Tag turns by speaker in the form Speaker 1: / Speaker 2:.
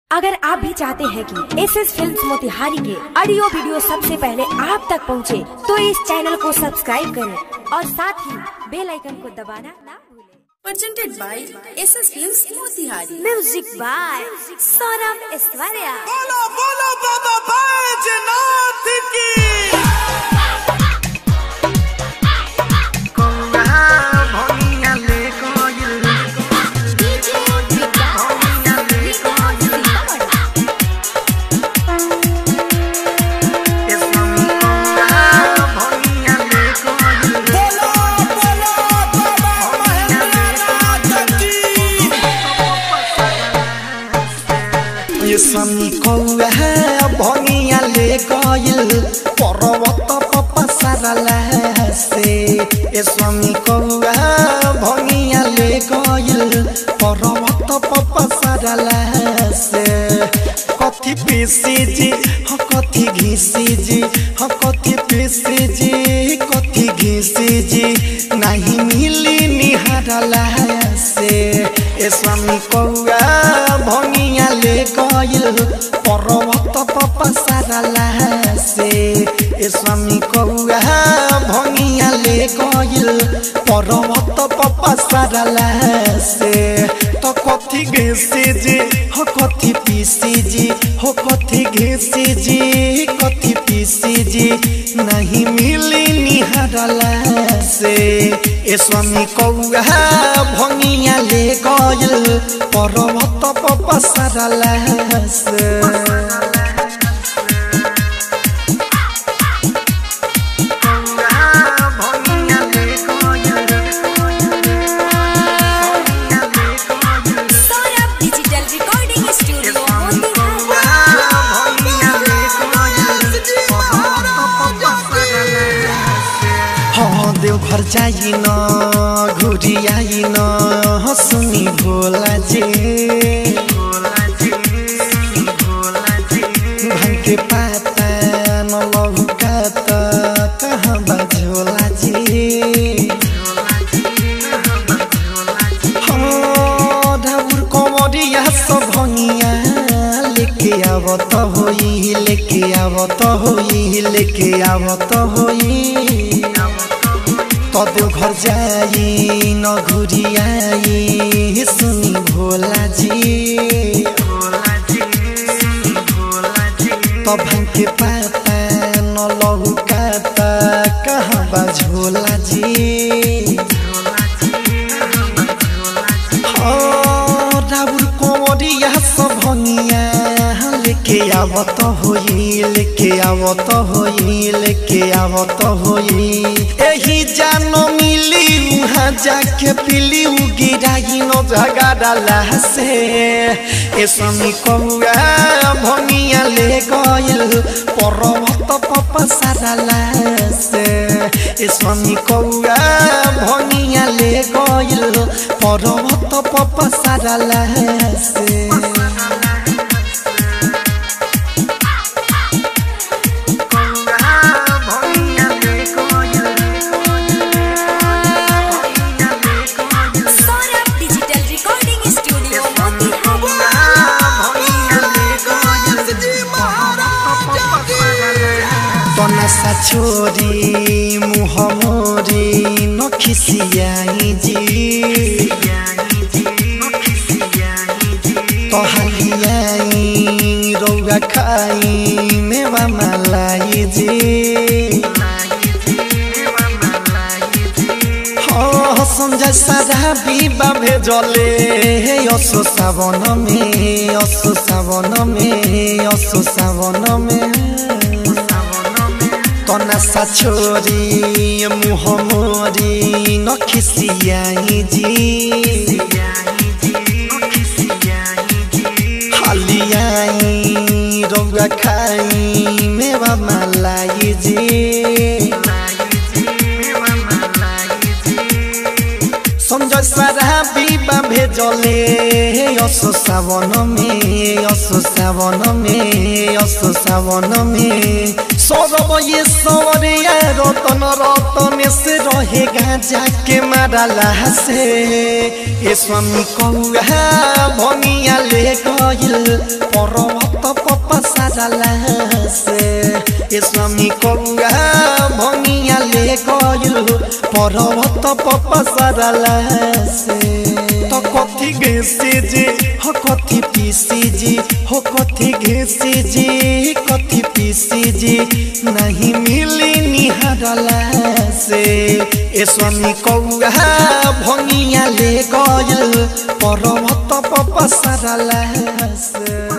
Speaker 1: अगर आप भी चाहते हैं कि एस एस फिल्म मोतिहारी के ऑडियो वीडियो सबसे पहले आप तक पहुंचे, तो इस चैनल को सब्सक्राइब करें और साथ ही बेल आइकन को दबाना ना भूलें।
Speaker 2: presented by SS Films Motihari.
Speaker 1: Music by Saurabh Aishwarya
Speaker 3: बोलो बोलो बाबा बैजनाथ की बोलो बोलो बाबा महेंद्रनाथ की
Speaker 4: ये समी कौआ भंगिया ले गइल पर्वत पपसरला से ये समी कौआ भंगिया ले गइल पर्वत पपसरला से कथी पीसी जी ह कथी घिसी जी ह कथी पीसी जी कथी घिसी जी नहीं मिली निहारला से ए स्वामी कौआ भंगिया ले गइल पर्वत पपसरला से ए स्वामी कौआ भंगिया ले गइल पर्वत पपसरला से तो कथी घिसी जी हो कथी पीसी जी हो कथी घिसी जी कथी पीसी जी नहीं मिली निहारला से ए स्वामी कौआ भंगिया ले गइल पर्वत पपसरला से
Speaker 2: Saurabh Digital Recording Studio Motihari.
Speaker 4: हाँ देव घर जाई न घुरी आई न सुनी भोला जी भांग के पाता न लहू काता कहाँ बझोला जी हाँ ढाबुर कमरिया सब भंगिया लेके आवत होई लेके आवत होई लेके आवत होई कदो घर जाई न घुरी आई सुनी भोला जी तब के पाता न लहू काता कहाँ बझोला जी हाँ, राउर कोमरिया सब भंगिया लेके आवत होई लेके आवत होई लेके आवत होई एही जानो मिली उहाँ जाके पिली उ गिराई न झगड़ा से ए स्वामी कौआ भंगिया ले गइल पर्वत पपसरला से ए स्वामी कौआ भंगिया ले गइल पर्वत पपसरला से
Speaker 2: Saurabh Digital Recording Studio Motihari.
Speaker 4: तनसा छोरी मुह मोरी नखिसियाई जी तहलियाई रौगा खाई मेवा मलाई जी हाँ संजय सारा बीबा भेजले असो सावन में असो सावन में असो सावन में तनसा छोरी मुह मोरी नखिसियाई जी हालियाई रौगा खाई मेवा मलाई जी संजय सारा बीबा भेजले असो सावन में असो सावन में असो सावन में सौरभ ये सवरिया रतन रतन से रहे गाजा के मारला से ए स्वामी कौआ भंगिया ले गइल पर्वत पपसारला से ए स्वामी कौआ भंगिया ले गइल पर्वत पपसारला से तो कथी घेसी जी हो कथी पीसी जी हो कथी घेसी जी कथी पीसी जी नहीं मिली निहारला से ए स्वामी कौआ भंगिया ले गइल पर्वत पपसारला से